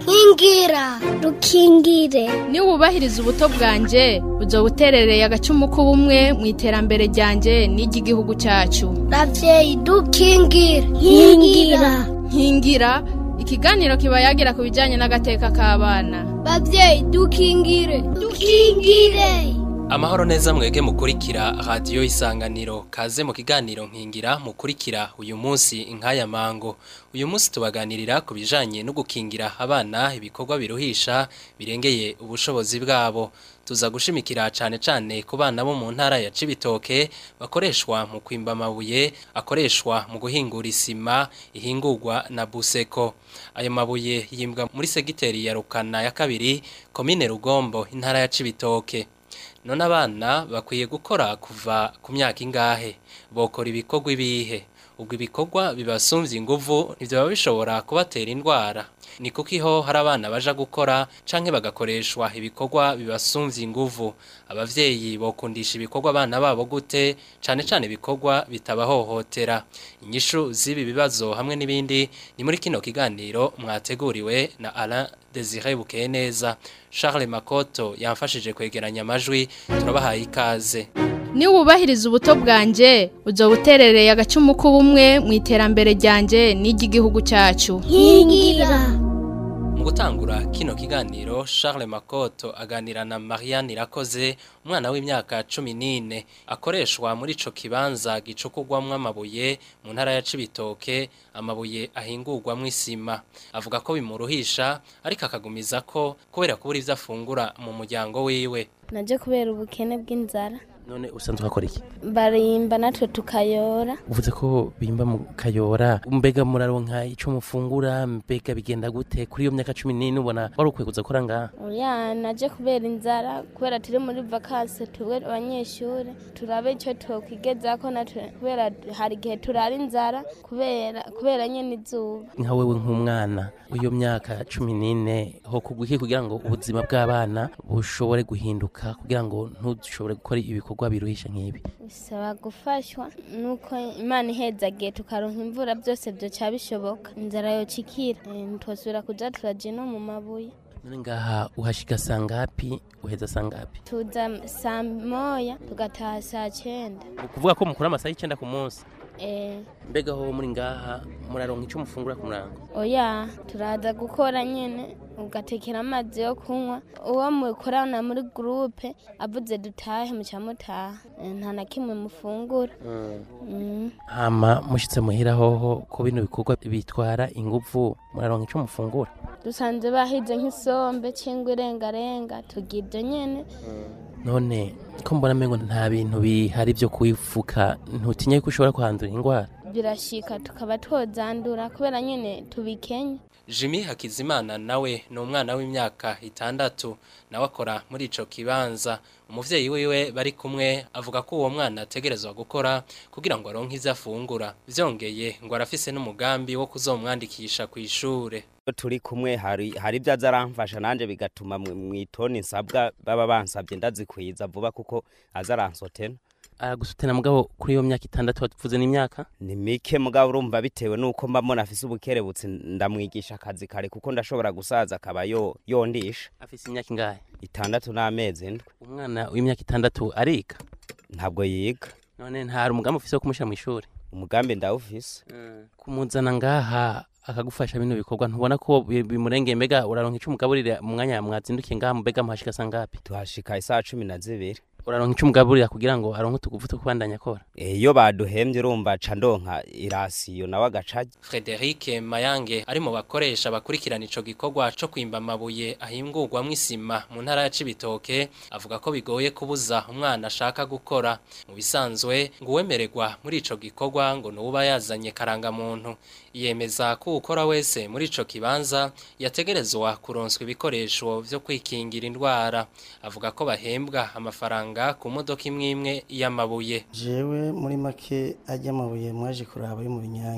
nkingira rukingire niba wubahiriza ubuto bwanjye uzo buterereye agacumu k'ubumwe mu iterambere ryanjye n'iry'igihugu cyacu ravyeyi dukingire nkingira nkingira ikiganiro kiba yagira ku bijyanye n'agateka k'abana bavyeyi dukingire dukingire amahoro neza mwege mukurikira radiyo isanganiro kaze mu kiganiro nkingira mukurikira uyu munsi inkaya mango uyu munsi tubaganirira ku bijanye no gukingira abana ibikorwa biruhisha birengeye ubushobozi bwabo tuza gushimikira cane cane ku bana bo mu ntara ya Cibitoke bakoreshwa mu kwimba amabuye akoreshwa mu guhingura isima ihingurwa na Buseko ayo mabuye yimbwa muri segiteri ya Rukana ya kabiri komine Rugombo intara ya Cibitoke none abana bakwiye gukora kuva ku myaka ingahe bokora ibikorwa ibihe ubwo ibikorwa bibasumvye inguvu ivyo baba bishobora kubatera indwara ni kuko iho hari abana baja gukora canke bagakoreshwa ibikorwa bibasumvye inguvu abavyeyi bokundisha ibikorwa abana babo gute cane cane ibikorwa bitabahohotera inyishu z'ibi bibazo hamwe n'ibindi ni muri kino kiganiro mwateguriwe na Alain Desire Bukeye neza Charles Makoto yamfashije kwegeranya amajwi turabahaye ikaze niba wubahiriza ubuto bwanjye uzo buterereye agacumu k'ubumwe mu iterambere ryanjye n'iry'igihugu cyacu nkingira mu gutangura kino kiganiro Charles Makoto aganira na Marianne Irakoze umwana w'imyaka 14 akoreshwa muri ico kibanza gicukurwamwo amabuye mu ntara ya Cibitoke amabuye ahingurwamwo isima avuga ko bimuruhisha ariko akagumiza ko kubera kubura ivyo afungura mu muryango wiwe naje kubera ubukene bw'inzara none usanzwe ukora iki barimba natwe tukayora uvuze ko bimba mu kayora mbega muraronka ico mufungura mbega bigenda gute kuri iyo myaka cumi n'ine ubona wari ukwiye kuza gukora ngaha oya naje kubera inzara kubera turi muri vakansi tubwe abanyeshuri turabe icyo twokwigezako natwe kubera hari igihe turara inzara kubera kubera nyene izuba nka wewe nk'umwana w'iyo myaka cumi n'ine ho kuguki kugira ngo ubuzima bw'abana bushobore guhinduka kugira ngo ntushobore gukora ibikorwa biruhisha nk'ibi bisaba gufashwa nuko imana ihezagiye tukaronka imvura byose byoca bishoboka inzara yocikira Eh, ntitwosubira kuja turaja no mu mabuye none ngaha uhashika sangapi uheza sangapi tuza saa moya tugataha saa cenda ukuvuga ko mukora amasaha y'icenda ku munsi Eh, mbega ho muri ngaha muraronka ico mufungura ku murango oya turaza gukora nyene ugatekera amazi yo kunywa uwo mukorana muri gurupe avuze dutahe muca mutaha Eh, nta na kimwe mufungura Mm. hama mushitse muhira hoho ko bino bikorwa bitwara inguvu muraronka ico mufungura dusanze bahize nk'isombe cyangwa irengarenga tugira ibyo nyene none ko mbona mengo nta bintu bihari byo kwifuka ntutinye ko ushobora kuhandura indwara birashika tukaba twozandura kubera nyene tubikenye Jimmy Hakizimana nawe ni umwana w'imyaka itandatu nawe akora muri ico kibanza umuvyeyi wiwe bari kumwe avuga ko uwo mwana ategerezwa gukora kugira ngo aronke ivyo afungura vyongeye ngo arafise n'umugambi wo kuzomwandikisha ku ishure Iyo turi kumwe hari hari ibyo aza aramfasha nanje bigatuma mu- mw'itoni nsabwa baba bansabye ndazikwiza vuba kuko aza aransotena aragusutena mugabo kuri iyo myaka itandatu watuvuze n'imyaka ni mike mugabo urumva bitewe nuko mba mbona afise ubukerebutsi ndamwigisha akazi kare kuko ndashobora gusaza akaba yo yondisha afise imyaka ingahe itandatu n'amezi ndwi umwana w'imyaka itandatu ariga ntabwo yiga none ntari umugambi ufise wo kumushyira mu ishuri umugambi ndawufise kumuzana ngaha akagufasha bino bikorwa ntubona ko bi- bimurengeye mbega uraronka ico umugaburira mu mwanya mwazindukiye ngaha mbega muhashika sangapi tuhashika isaha cumi na zibiri uraronka ico umugaburira kugira ngo aronke utuguvu two kubandanya akora Eh, iyo baduhembye urumva ca ndonka irasiyo nawe agacaja Frederic Mayange ari mu bakoresha bakurikirana ico gikorwa co kwimba amabuye ahingurwamwo isima mu ntara ya Cibitoke avuga ko bigoye kubuza umwana ashaka gukora mu bisanzwe ngo uwemererwa muri ico gikorwa ngo nuba yazanye karanga muntu yemeza ko ukora wese muri ico kibanza yategerezwa kuronswa ibikoresho vyo kwikingira indwara avuga ko bahembwa amafaranga ku modoka imwe imwe y'amabuye jewe muri make ajya amabuye mwaje kuraba yo mu binyange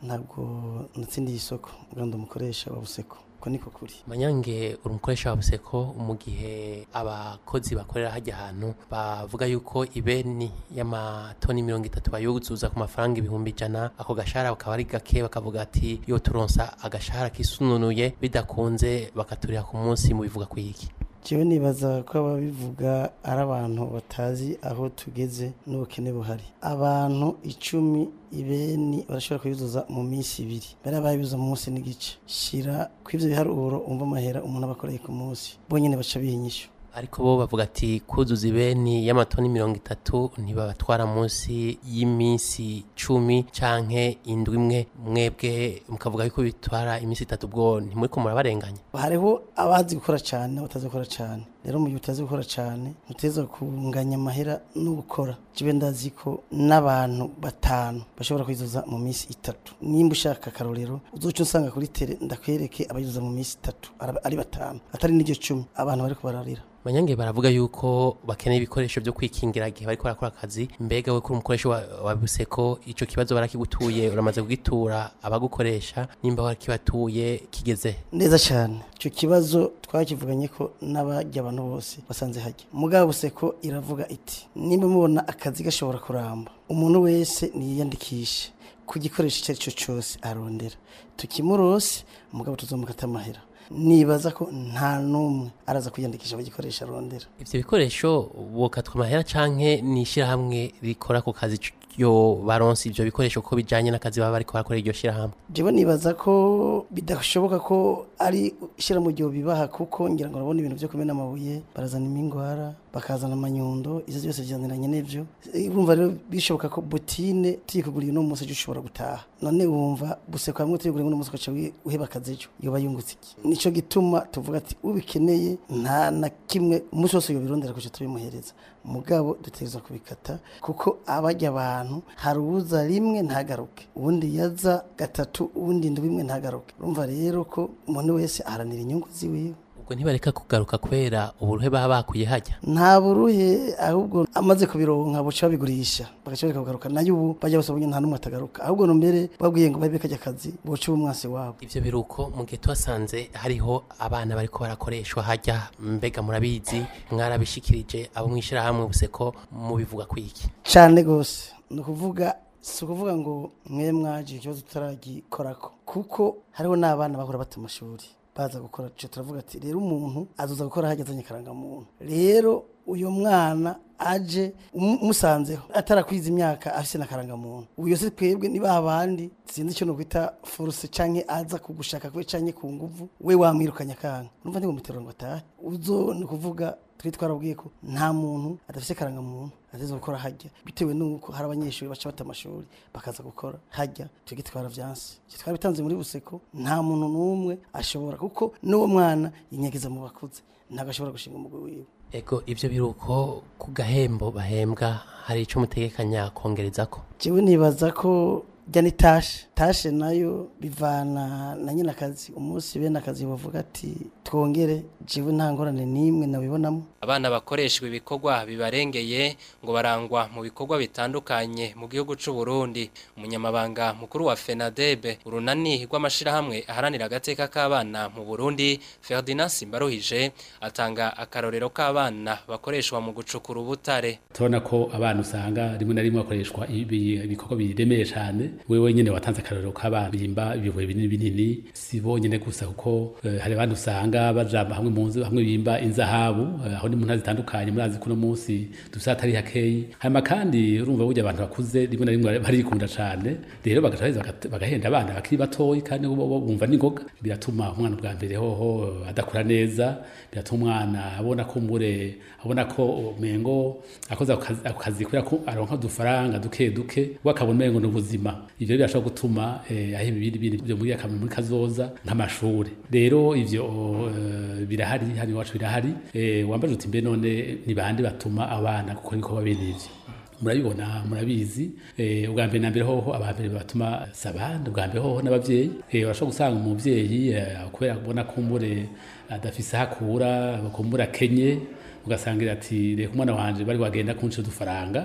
ntabwo natsindiye isoko ubwo ndi umukoresha wa buseko uko niko kuri manyange uri umukoresha wa buseko mu gihe abakozi bakorera hajya ahantu bavuga yuko ibeni y'amatoni mirongo itatu bayuzuza ku mafaranga ibihumbi ijana ako gashahara bakaba ari gake bakavuga ati iyo turonsa agashahara kisununuye bidakunze bakaturira ku munsi mu bivuga ku iki jewe nibaza ko ababivuga ari abantu batazi aho tugeze n'ubukene buhari abantu icumi ibeni barashobora kuyuzuza mu minsi ibiri bari bayuzuza mu munsi n'igice shira ku ivyo biharuro umva amahera umuntu aba akoreye ku munsi bonyene baca biha inyishu ariko bo bavuga ati kuzuza ibeni y'amatoni mirongo itatu ntibabatwara munsi y'iminsi cumi canke indwi imwe mwebwe mukavuga yuko bitwara iminsi itatu ubwo ntimuriko murabarenganya hariho abazi gukora cyane n'abatazi gukora cyane rero mu gihe utazi gukora cyane ntuteza kunganya amahera no gukora jibe ndazi ko n'abantu batanu bashobora kwizuza mu minsi itatu nimba ushaka akarorero uzoca usanga kuri tere ndakwereke abayuzuza mu minsi itatu araba- ari batanu atari n'iryo cumi abantu bariko bararira manyange baravuga yuko bakeneye ibikoresho byo kwikingira igihe bariko barakora akazi mbega we kuri umukoresha wa, wa buseko ico kibazo barakigutuye uramaze kugitura abagukoresha nimba warakibatuye kigeze neza cyane icyo kibazo twakivuganye ko n'abajya abantu bose basanze hajya mugabo buseko iravuga iti nimba mubona akazi gashobora kuramba umuntu wese niyiyandikishe ku gikoresho icyo ari cyo cyose arondera tukimurose umugabo tuzomukata amahera nibaza ko nta n'umwe araza kwiyandikisha bagikoresha arondera ivyo bikoresho bokatwa amahera canke ni ishirahamwe rikora ku kazi c- yo baronse ivyo bikoresho ko bijanye n'akazi baba bariko barakora iryo shirahamwe jewe nibaza ko bidashoboka ko ari ishyira mu gihe bibaha kuko ngira ngo urabona ibintu byo kumena amabuye barazana imingwara bakazana amanyundo izo byose byaniranye n'ivyo Eh, urumva rero bishoboka ko butine tuyikuguriye uno munsi ejo ushobora gutaha none wumva buseko hamwe tuyiguriye uno munsi ugaca wi- uheba akazi ejo yoba yungutse iki nico gituma tuvuga ati ubikeneye nta na kimwe umunsi wose yobirondera kuca tubimuhereza mugabo dutegerezwa kubikata kuko abajya abantu hari uwuza rimwe ntagaruke uwundi yaza gatatu uwundi ndwi imwe ntagaruke urumva rero ko umuntu wese aharanira inyungu ziwiwe ubwo ntibareka kugaruka kubera uburuhe baba bakuye hajya nta buruhe ahubwo amaze kubironka buca babigurisha bagaca bareka kugaruka nayo ubu bajya bose babonye nta n'umwe atagaruka ahubwo no mbere babwiye ngo babe kajya akazi boca uba umwasi wabo ivyo biruko mu gihe twasanze hariho abana bariko barakoreshwa hajya mbega murabizi mwarabishikirije abo mwishirahamwe buseko mubivuga kwiki cyane rwose ni ukuvuga si ukuvuga ngo mwe mwaje ikibazo tutaragikorako kuko hariho n'abana bahora bata amashuri baza gukora icyo turavuga ati rero umuntu azoza gukora hajya azanye akarangamuntu rero uyu mwana aje umu- umusanzeho atarakwiza imyaka afise n'akarangamuntu uyo se twebwe niba abandi sinzi icyo nokwita force canke aza kugushaka kwe canke ku nguvu we wamwirukanya kanga numva ndi mutero ngo atahe uzo ni kuvuga twe twarabwiye ko nta muntu adafise akarangamuntu ateza gukora hajya bitewe nuko hari abanyeshuri baca bata amashuri bakaza gukora hajya twebwe twaravyanse ivyo twarabitanze muri buseko nta muntu n'umwe ashobora kuko n'uwo mwana yinyegeza mu bakuze ntabwo ashobora gushinga umugwi wiwe ego ivyo biruko ku gahembo bahembwa hari ico mutegekanya kongerezako jewe nibaza ko jya ni tashe tashe nayo bivana na nyine akazi umunsi bene akazi bavuga ati twongere jewe nta ngorane n'imwe nabibonamo abana bakoreshwa ibikorwa bibarengeye ngo barangwa mu bikorwa bitandukanye mu gihugu c'u Burundi umunyamabanga mukuru wa FENADEB urunani rw'amashirahamwe aharanira agateka k'abana mu Burundi Ferdinand Simbaruhije atanga akarorero k'abana bakoreshwa mu gucukura ubutare turabona ko abana usanga rimwe na rimwe bakoreshwa ibi- ibikorwa biremeye cyane wewe nyine watanze akarorero k'abana bimba ibibuye binini binini si bonyine gusa kuko eh, hari abandi usanga bajamba hamwe mu nzu hamwe bimba inzahabu eh, aho ni mu ntara zitandukanye murazi kuno munsi dusa atari hakeyi hanyuma kandi urumva burya abantu bakuze rimwe na rimwe barikunda cyane rero bagaca baheza bagat- bagahenda abana bakiri batoyi kandi bo bo bumva n'ingoga biratuma umwana bwa mbere hoho adakura neza biratuma umwana abona ko mure abona ko mengo akoze ako kazi- ako kazi kubera ko aronka udufaranga duke duke we akabona umengo ni ubuzima ivyo birashobora gutuma eh, aheba ibindi bintu byo muri akamaro muri kazoza nk'amashuri rero ivyo eh, birahari hano iwacu birahari eh, wambaje uti mbe none ni bande batuma abana gukora ibikorwa bene ivyo murabibona murabizi eh, ubwa mbere na mbere hoho abambere batuma sabana ubwa mbere hoho n'abavyeyi eh, urashobora gusanga umuvyeyi eh, kubera kubona kumbure adafise hakura kumbura kenye ugasangira ati reka umwana wanje bari wagenda kunshira udufaranga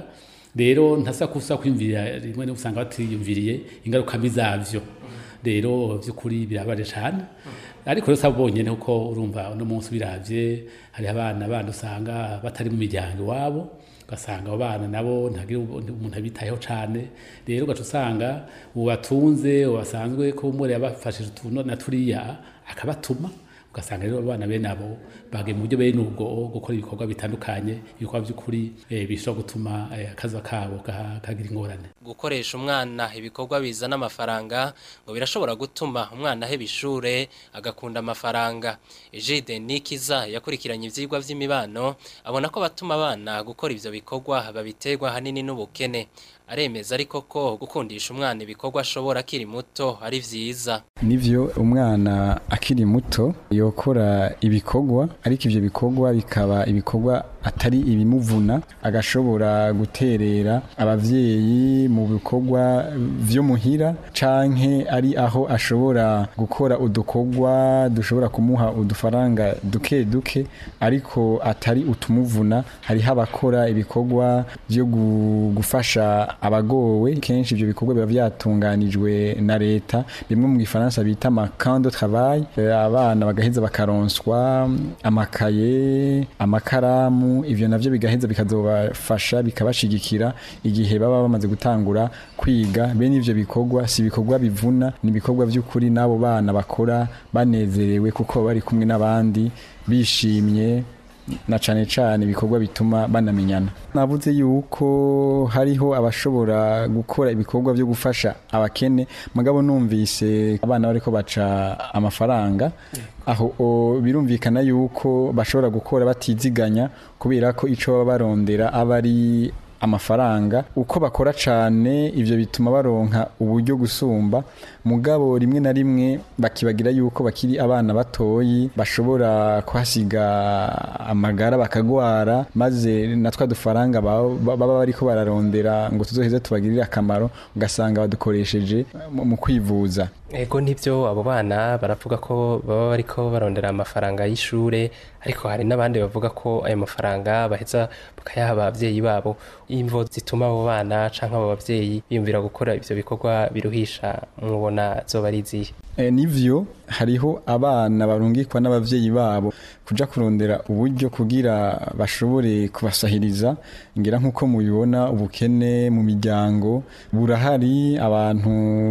rero ntasa kusa kwiyumvirira rimwe no usanga batiyumviriye ingaruka mbi zavyo rero by'ukuri birabaje cyane ariko rero sabonyene kuko urumva uno munsi biravye hari abana bandi usanga batari mu miryango iwabo ugasanga abo bana nabo ntagira umuntu abitayeho cyane rero ugaca usanga ubatunze ubasanzwe ko umwe yabafashije utuntu na turiya akabatuma ugasanga rero abana bene abo bagiye mu buryo bene ubwo gukora ibikorwa bitandukanye ibikorwa by'ukuri eh, bishobora gutuma eh, akazi kabo gaha- kagira ingorane gukoresha umwana ibikorwa bizana amafaranga ngo birashobora gutuma umwana aheba ishure agakunda amafaranga Egide Nikiza yakurikiranye ivyigwa vy'imibano abona ko batuma abana gukora ivyo bikorwa babiterwa hanini n'ubukene aremeza ariko ko gukundisha umwana ibikorwa ashobora akiri muto ari vyiza nivyo umwana akiri muto yokora ibikorwa ariko ivyo bikorwa bikaba ibikorwa atari ibimuvuna agashobora guterera abavyeyi mu bikorwa vyo muhira canke ari aho ashobora gukora udukorwa dushobora kumuha udufaranga duke duke ariko atari utumuvuna hariho abakora ibikorwa vyo gu- gufasha abagowe kenshi ivyo bikorwa biba vyatunganijwe na leta bimwe mu gifaransa bita amacan de travail Eh, abana bagaheza bakaronswa amakaye amakaramu ivyo navyo bigaheza bikazobafasha bikabashigikira igihe baba bamaze gutangura kwiga bene ivyo bikorwa si ibikorwa bivuna ni ibikorwa vy'ukuri n'abo bana bakora banezerewe kuko bari kumwe n'abandi bishimye na cane cane ibikorwa bituma banamenyana navuze yuko hariho abashobora gukora ibikorwa byo gufasha abakene mugabo numvise abana bariko baca amafaranga aho o, birumvikana yuko bashobora gukora batiziganya kubera ko ico baba barondera aba ari amafaranga uko bakora cane ivyo bituma baronka uburyo gusumba mugabo rimwe na rimwe bakibagira yuko bakiri abana batoyi bashobora kuhasiga amagara bakagwara maze na twa dufaranga baba baba bariko bararondera ngo tuzoheze tubagirire akamaro ugasanga badukoresheje mu mu kwivuza ego nibyo abo bana baravuga ko baba bariko barondera amafaranga y'ishure ariko hari n'abandi bavuga ko ayo mafaranga baheza bakayaha abavyeyi babo imvo zituma abo bana canke abo bavyeyi biyumvira gukora ivyo bikorwa biruhisha mubona zoba ari izihe E, nivyo hariho abana barungikwa n'abavyeyi babo kuja kurondera uburyo kugira bashobore kubasahiriza ngira nk'uko mubibona ubukene mu miryango burahari abantu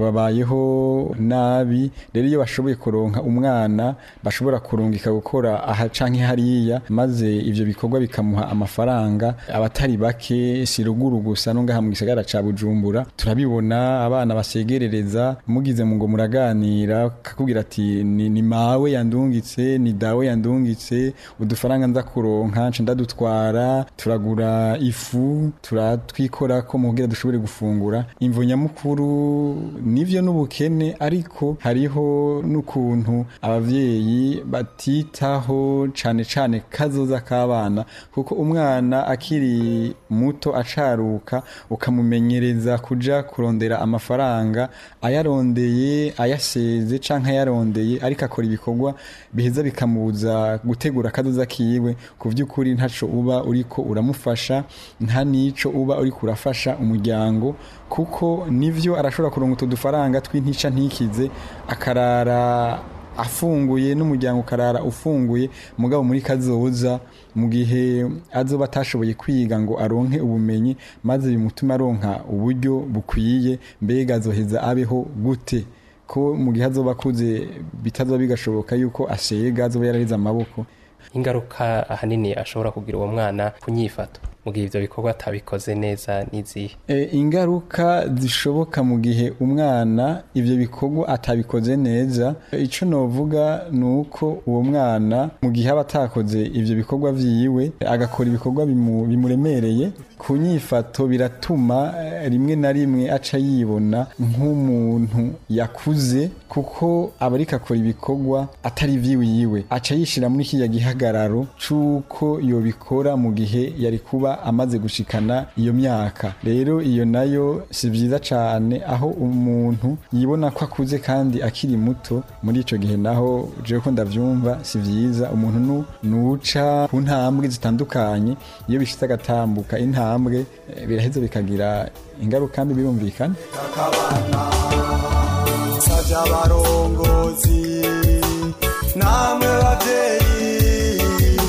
babayeho nabi rero iyo bashoboye kuronka umwana bashobora kurungika gukora aha canke hariya maze ivyo bikorwa bikamuha amafaranga abatari bake si ruguru gusa no ngaha mu gisagara ca Bujumbura turabibona abana basegerereza mugize mu ngo muraganira kakubwira ati ni, ni mawe yandungitse ni dawe yandungitse udufaranga nza kuronka nce ndadutwara turagura ifu turatwikora ko mugira dushobore gufungura imvo nyamukuru nivyo n'ubukene ariko hariho n'ukuntu abavyeyi batitaho cane cane kazoza k'abana kuko umwana akiri muto acaruka ukamumenyereza kuja kurondera amafaranga ayarondeye ayaseze canke ayarondeye ariko akora ibikorwa biheza bikamubuza gutegura akazoza kiwe ku vy'ukuri ntaco uba uriko uramufasha nta nico uba uriko urafasha umuryango kuko nivyo arashobora kuronka utu dufaranga tw'intica ntikize akarara afunguye n'umuryango ukarara ufunguye mugabo muri kazoza mu gihe azoba atashoboye kwiga ngo aronke ubumenyi maze bimutume aronka uburyo bukwiye mbega azoheza abeho gute ko mu gihe azoba akuze bitazoba bigashoboka yuko asega azoba yararize amaboko ingaruka ahanini ashobora kugira uwo mwana kunyifato mu gihe ivyo bikorwa atabikoze neza n'izihe E, ingaruka zishoboka mu gihe umwana ivyo bikorwa atabikoze neza E, ico novuga ni uko uwo mwana mu gihe aba atakoze ivyo bikorwa vyiwe agakora ibikorwa bimu, bimuremereye ku nyifato biratuma eh, rimwe na rimwe aca yibona nk'umuntu yakuze kuko aba ariko akora ibikorwa atari vyiwiwe aca yishira muri kiriya gihagararo c'uko yobikora mu gihe yari kuba aba amaze gushikana iyo myaka rero iyo nayo si byiza cyane aho umuntu yibona ko akuze kandi akiri muto muri ico gihe naho je ko ndavyumva si vyiza umuntu nu nuca ku ntambwe zitandukanye iyo bishitse agatambuka intambwe eh, biraheza bikagira ingaruka mbi birumvikana savye abarongozi namwe bavyeyi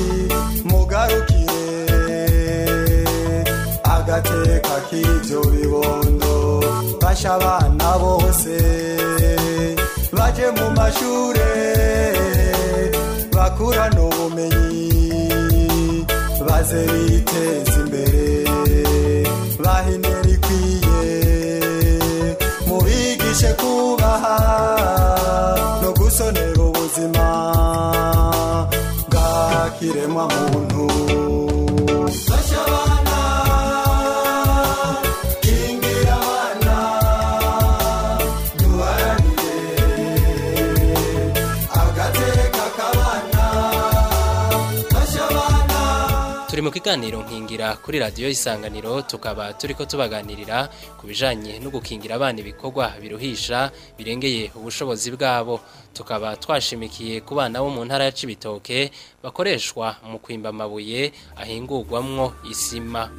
mugarukire agateka k'ivyo bibondo basha abana bose baje mu mashure bakurana ubumenyi baze biteza imbere bahinera ikwiye mubigishe kubaha no gusonera ubuzima bwa kiremwa muntu Fasha abana, kingira abana, duharanire agateka k'abana. Fasha abana, turi mu kiganiro nkingira kuri radiyo isanganiro tukaba turiko tubaganirira ku bijanye no gukingira abana ibikorwa biruhisha birengeye ubushobozi bwabo tukaba twashimikiye ku bana bo mu ntara ya Cibitoke bakoreshwa mu kwimba amabuye ahingurwamwo isima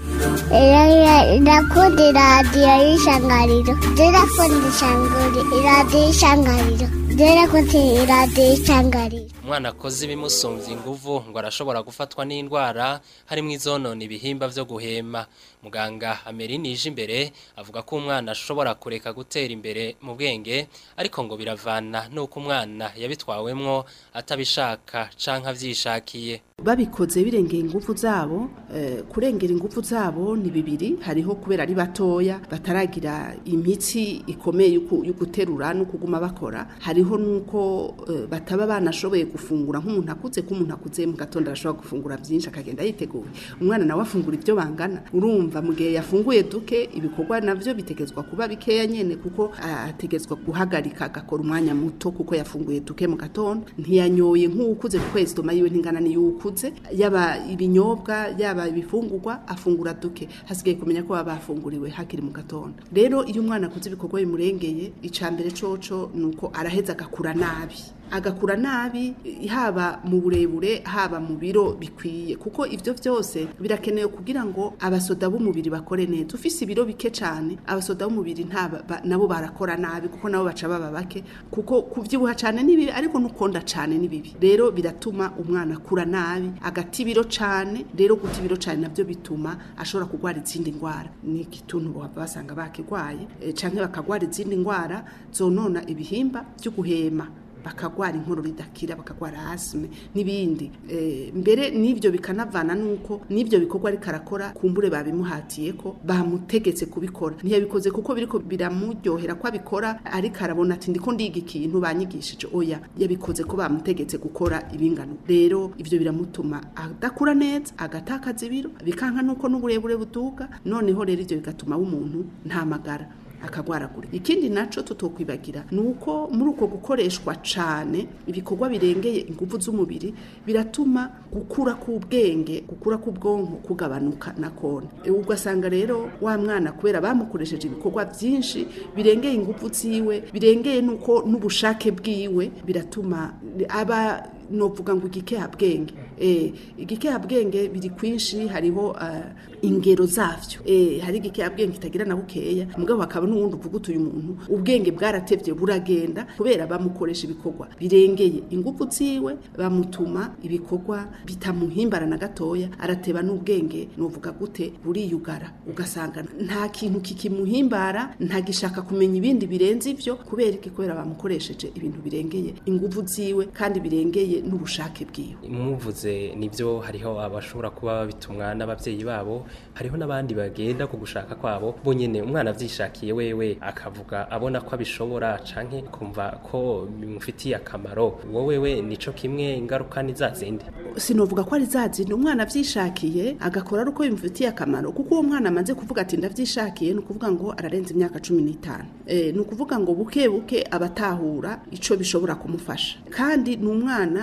Ndakunda iradiyo y'ishangariro. Ndakunda ishangari- iradiyo y'ishangariro. Ndakunda iradiyo y'ishangariro. umwana akoze ibimusumvya inguvu ngo arashobora gufatwa n'indwara harimwo izonona ibihimba vyo guhema muganga Amerine ije imbere avuga ko umwana ashobora kureka gutera imbere mu bwenge ariko ngo biravana nuko umwana yabitwawemwo atabishaka canke avyishakiye babikoze birengera ingufu zabo eh, kurengera ingufu zabo ni bibiri hariho kubera ari batoya bataragira imitsi ikomeye yo yo guterura no kuguma bakora hariho nuko eh, bataba banashoboye gufungura nk'umuntu akuze ko umuntu akuze mu gatondo arashobora gufungura byinshi akagenda yiteguye umwana nawe afungura ibyo bangana urumva mu gihe yafunguye duke ibikorwa navyo bitegezwa kuba bikeya nyene kuko ah, ategezwa guhagarika agakora umwanya muto kuko yafunguye duke mu gatondo ntiyanyoye nk'ukuze kuko esitoma yiwe ntingana niyukuze yaba ibinyobwa yaba ibifungurwa afungura duke hasigaye kumenya ko baba bafunguriwe hakiri mu gatondo rero iyo umwana akuze ibikorwa bimurengeye icambere coco nuko araheza agakura nabi agakura nabi haba mu burebure haba mu biro bikwiye kuko ivyo vyose birakenewe kugira ngo abasoda b'umubiri bakore neza ufise ibiro bike cane abasoda b'umubiri nta ba- nabo barakora nabi kuko nabo baca baba bake kuko kuvyibuha cane ni bibi ariko nukonda cane ni bibi rero biratuma umwana akura nabi agata ibiro cane rero guta ibiro cane navyo bituma ashobora kugwara izindi ndwara ni igituntu baba basanga bakigwaye eh, canke bakagwara izindi ndwara zonona ibihimba vyo guhema bakagwara inkorora idakira bakagwara asime n'ibindi e, mbere n'ivyo bikanavana nuko n'ivyo bikorwa ariko arakora kumbure babimuhatiye ko bamutegetse kubikora ntiyabikoze kuko biriko biramuryohera ko abikora ariko arabona ati ndiko ndiga ikintu banyigishije oya yabikoze ko bamutegetse gukora ibingano rero ivyo biramutuma adakura neza agatakaza ibiro bikanka nuko n'uburebure buduga noneho rero ivyo bigatuma w'umuntu nta magara akagwaragura ikindi naco tutokwibagira nuko muri uko gukoreshwa cane ibikorwa birengeye ingufu z'umubiri biratuma gukura k'ubwenge gukura k'ubwonko kugabanuka na kone E, ugasanga rero wa mwana kubera bamukoresheje ibikorwa vyinshi birengeye ingufu ziwe birengeye nuko n'ubushake bwiwe biratuma aba novuga ngo igikehabwenge eh igikehabwenge biri kwinshi hariho uh, ingero zavyo eh hari igikehabwenge kitagira na bukeya mugabo hakaba n'uwundi uvuga utuye umuntu ubwenge bwaratevye buragenda kubera bamukoresha ibikorwa birengeye ingufu ziwe bamutuma ibikorwa bitamuhimbara na gatoya arateba n'ubwenge novuga gute buriyugara ugasanga nta kintu kikimuhimbara ntagishaka kumenya ibindi birenze ivyo kubera iki kubera bamukoresheje ibintu birengeye ingufu ziwe kandi birengeye n'ubushake bwiwe muvuze nibyo hariho abashobora kuba babitumwa n'abavyeyi babo hariho n'abandi bagenda ku gushaka kwabo bonyene umwana avyishakiye wewe akavuga abona ko abishobora canke kumva ko bimufitiye akamaro wowe we nico kimwe ingaruka ni zazindi sinovuga ko ari zazindi umwana avyishakiye agakora ari uko bimufitiye akamaro kuko uwo mwana amaze kuvuga ati ndavyishakiye ni ukuvuga ngo ararenza imyaka cumi n'itanu e, ni ukuvuga ngo buke buke abatahura ico bishobora kumufasha kandi ni umwana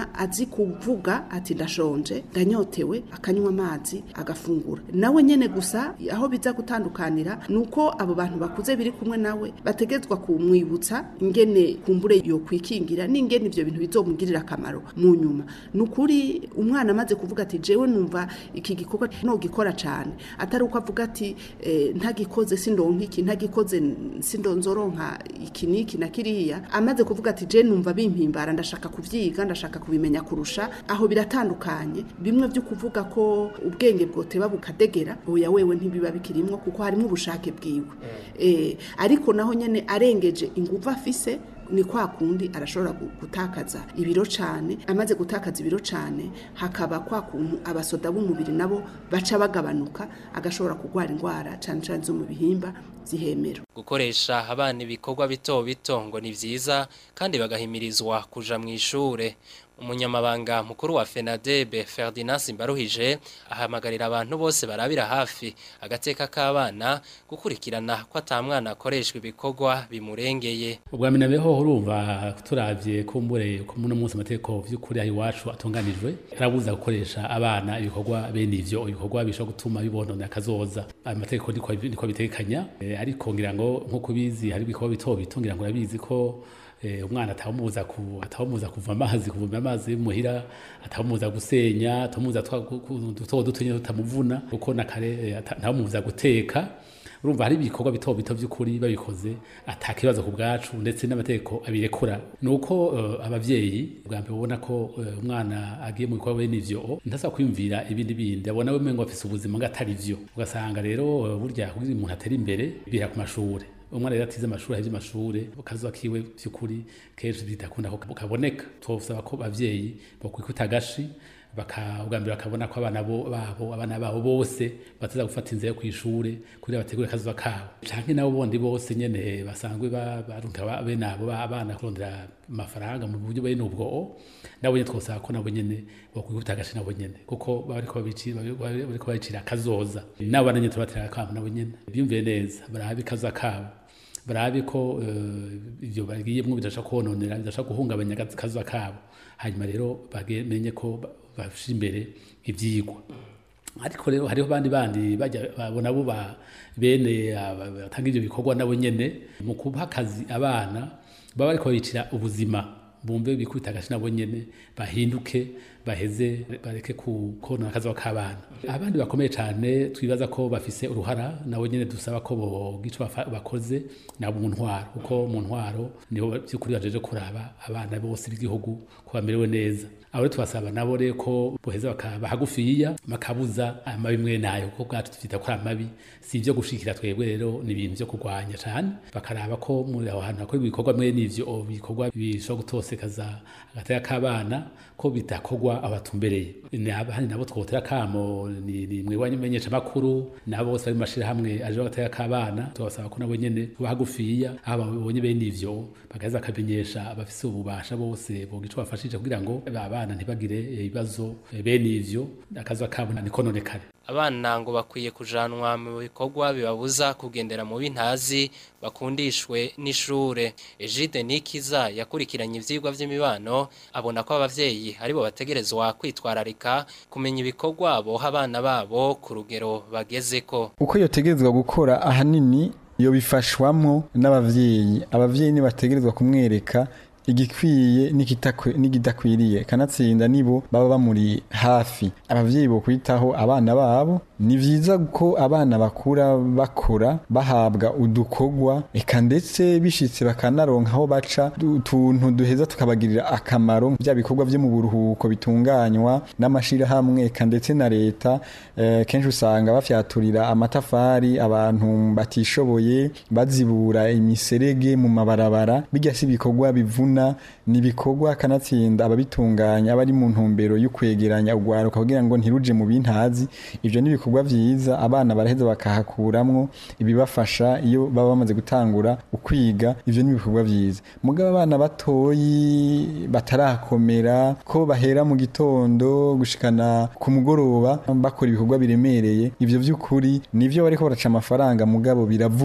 umwana azi kuvuga ati ndashonje ndanyotewe akanywa amazi agafungura nawe nyene gusa aho biza gutandukanira nuko abo bantu bakuze biri kumwe nawe bategetswa kumwibutsa ingene kumbure yo kwikingira n'ingene ivyo bintu bizomugirira akamaro mu nyuma nukuri umwana amaze kuvuga ati jewe numva iki gikorwa no gikora cyane atari uko avuga ati eh, ntagikoze sindonka iki ntagikoze sindonzoronka iki niki na kiriya amaze kuvuga ati je numva bimpimbara ndashaka kuvyiga ndashaka kubimenya kurusha aho biratandukanye bimwe byo kuvuga ko ubwenge bwoteba bukadegera oya wewe ntibiba bikirimwo kuko harimo ubushake bwiwe eh, ariko naho nyene arengeje inguvu afise ni kwa kundi arashobora gu- gutakaza ibiro cyane amaze gutakaza ibiro cyane hakaba kwa kuntu abasoda b'umubiri nabo baca bagabanuka agashobora kurwara indwara cyane cyane zo mu bihimba zihemero gukoresha abana ibikorwa bito bito ngo ni vyiza kandi bagahimirizwa kuja mu ishure umunyamabanga mukuru wa FENADEB Ferdinand Simbaruhije ahamagarira abantu bose barabira hafi agateka k'abana gukurikirana ko atamwana akoreshwa ibikorwa bimurengeye ubwa mbere nabeho urumva turavye kumbure ko muno munsi amategeko vy'ukuri aho iwacu atunganijwe arabuza gukoresha abana ibikorwa bene ivyo ibikorwa bishobora gutuma bibonona akazoza ayo mategeko niko niko bitegekanya Eh, ariko ngira ngo nkuko bizi hari ibikorwa bito bito ngira ngo urabizi ko eh, umwana atawumuza ku atawumuza kuva amazi kuvoma amazi muhira atawumuza gusenya atawumuza duto duto nyine tutamuvuna kuko na kare eh, ata- atawumuza guteka urumva hari ibikorwa bito bito by'ukuri babikoze atakibazo ku bwacu ndetse n'amategeko abirekura ni uko uh, abavyeyi bwa mbere ubona ko uh, umwana agiye mu bikorwa bene ivyo ntasa kwiyumvira ibindi bindi abona we mengo afise ubuzima ngo atari vyo ugasanga rero uh, burya kugira umuntu atera imbere bira ku mashure umwana rero atize amashuri ahevye amashure kazoza kiwe vy'ukuri kenshi bidakunda ko kaboneka twosaba ko bavyeyi bokwikuta agashi baka ubwa mbere bakabona ko abana bo babo abana babo bose bataza gufata inzira yo kwishure kugira bategure akazuba kabo canke nabo bondi bose nyene basanzwe ba- barunka ba- bene abo ba- abana kurondera amafaranga mu buryo bene ubwo nabo nyene twosaba ko nabo nyene bokwikuta agashi nabo nyene kuko baba bariko babici- babi- babi- bariko babicira akazoza nabo bana nyene tubatera akamo nabo nyene biyumvire neza barabe akaza kabo barabe ko eh, ivyo bagiyemwo bidashaka kononera bidashaka guhungabanya akazuba kabo hanyuma rero bamenye ko ba- bashira imbere ivyigwa ariko rero hariho bandi bandi bajya babona bo ba bene aba- batanga ivyo bikorwa nabo nyene mu kuba akazi abana baba bariko babicira ubuzima bumve bikubita agashi nabo nyene bahinduke baheze bareke kukona akazi k'abana abandi bakomeye cyane twibaza ko bafise uruhara nabo nyene dusaba ko bogico bakoze nabo mu ntwaro kuko mu ntwaro niho by'ukuri bajeje kuraba abana bose b'igihugu ko bamerewe neza abo rero tubasaba nabo rero ko boheza bakaba hagufiya bakabuza amabi mwe nayo kuko bwacu dufite ko ari amabi si ibyo gushikira twebwe rero ni ibintu byo kurwanya cyane bakaraba ko muri aho hantu hakorerwa ibikorwa mwe n'ivyo bikorwa bishobora gutosekaza agateka k'abana ko bidakorwa abatumbereye abandi nabo twotera kamo ni ni mwe wanyumenyesha makuru nabo bose bari mu mashirahamwe aje bagateka k'abana tubasaba ko nabo nyene kuba hagufiya aho babonye bene ivyo bakaza bakamenyesha abafise ububasha bose bogico bafashije kugira ngo abana ntibagire ibibazo bene ivyo akaza kabo nikononekare abana ngo bakwiye kujanwa mu bikorwa bibabuza kugendera mu bintazi bakundishwe n'ishure Egide Nikiza yakurikiranye ivyigwa vy'imibano abona ko abavyeyi aribo bategerezwa kwitwararika kumenya ibikorwa boha abana babo ku rugero bagezeko uko yotegerezwa gukora ahanini iyo bifashwamwo n'abavyeyi abavyeyi nibategerezwa kumwereka igikwiye n'ikidakwiriye kanatsinda nibo baba bamuri hafi abavyeyi bo kwitaho abana babo ni vyiza ko abana bakura bakora bahabwa udukogwa eka ndetse bishitse bakanaronka aho baca utuntu duheza tukabagirira akamaro bya bikorwa vyo mu buruhuko bitunganywa n'amashirahamwe eka ndetse na leta eh, kenshi usanga bafyaturira amatafari abantu batishoboye bazibura imiserege mu mabarabara bijya si ibikorwa bivuna ni ibikorwa kanatsinda ababitunganya abari mu ntumbero yo kwegeranya ugwaruka kugira ngo ntiruje mu bintazi ivyo ni ibikorwa vyiza abana baraheza bakahakuramwo ibibafasha iyo baba bamaze gutangura ukwiga ivyo ni ibikorwa vyiza mugabo abana batoyi batarakomera ko bahera mu gitondo gushikana ku mugoroba bakora ibikorwa biremereye ivyo vy'ukuri nivyo bariko baraca amafaranga mugabo biravuna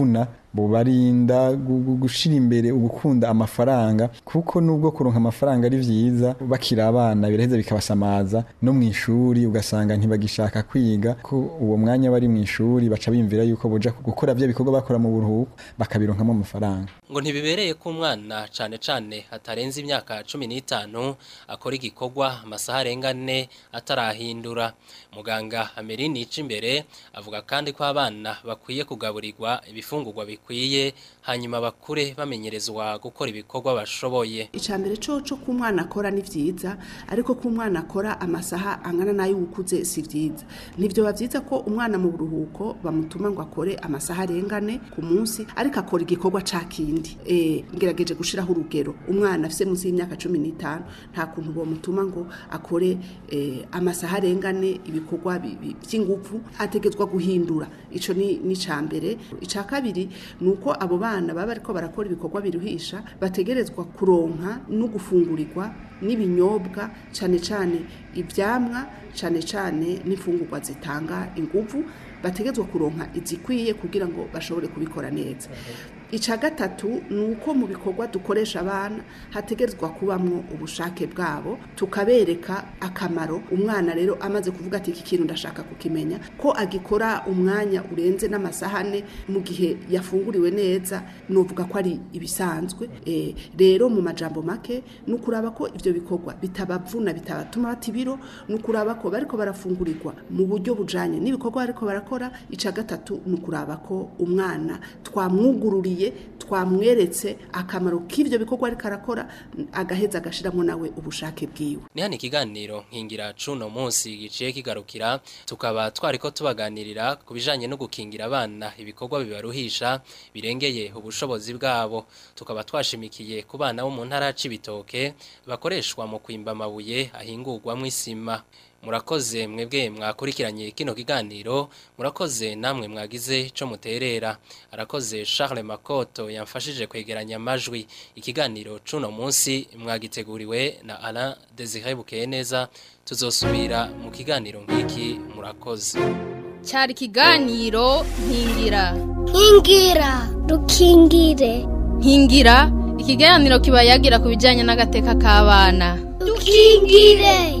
bubarinda gu- gu- gushira imbere ugukunda amafaranga kuko nubwo kuronka amafaranga ari vyiza bakiri abana biraheza bikabasamaza no mu ishuri ugasanga ntibagishaka kwiga ko uwo mwanya bari mu ishuri baca bimvira yuko boja gukora bya bikorwa bakora mu buruhuko bakabironkamo amafaranga ngo ntibibereye ko umwana cane cane hatarenze imyaka cumi n'itanu akora igikorwa amasaha arenga ane atarahindura muganga amerini ica imbere avuga kandi ko abana bakwiye kugaburirwa ibifungurwa bikwiye hanyuma bakure bamenyerezwa gukora ibikorwa bashoboye icambere coco ko umwana akora ni vyiza ariko ko umwana akora amasaha angana nayo ukuze si vyiza nivyo bavyiza ko umwana mu buruhuko bamutuma ngo akore amasaha arengane ku munsi ariko akora igikorwa ca kindi eh ngerageje gushiraho urugero umwana afise munsi y'imyaka 15 nta kuntu bomutuma ngo akore eh, amasaha arengane ibikorwa bi- bi- vy'inguvu ategezwa guhindura ico ni ni cambere ica kabiri nuko abo bana baba ariko barakora ibikorwa biruhisha bategerezwa kuronka no gufungurirwa n'ibinyobwa cane cane ivyamwa cane cane n'imfungurwa zitanga inguvu bategezwa kuronka izikwiye kugira ngo bashobore kubikora neza ica gatatu ni uko mu bikorwa dukoresha abana hategerezwa kubamwo ubushake bwabo tukabereka akamaro umwana rero amaze kuvuga ati iki kintu ndashaka kukimenya ko agikora umwanya urenze n'amasahane mu gihe yafunguriwe neza novuga ko ari ibisanzwe Eh, rero mu majambo make ni ukuraba ko ivyo bikorwa bitabavuna bitabatuma bata ibiro ni ukuraba ko bariko barafungurirwa mu buryo bujanye n'ibikorwa bariko barakora ica gatatu ni ukuraba ko umwana twamwugururiye twamweretse akamaro k'ivyo bikorwa ariko arakora agaheza agashiramo nawe ubushake bwiwe ni hano ikiganiro nkingira cuno munsi giciye kigarukira tukaba twariko tubaganirira ku bijanye no gukingira abana ibikorwa bibaruhisha birengeye ubushobozi bwabo tukaba twashimikiye ku bana bo mu ntara c'ibitoke bakoreshwa mu kwimba amabuye ahingurwamwo isima murakoze mwebwe mwakurikiranye kino kiganiro murakoze namwe mwagize ico muterera arakoze Charles Makoto yamfashije kwegeranya amajwi ikiganiro cuno munsi mwagiteguriwe na Alain Désiré Bukeneza tuzosubira mu kiganiro nk'iki murakoze cyari ikiganiro nkingira nkingira dukingire nkingira ikiganiro kiba yagira ku bijyanye n'agateka k'abana dukingire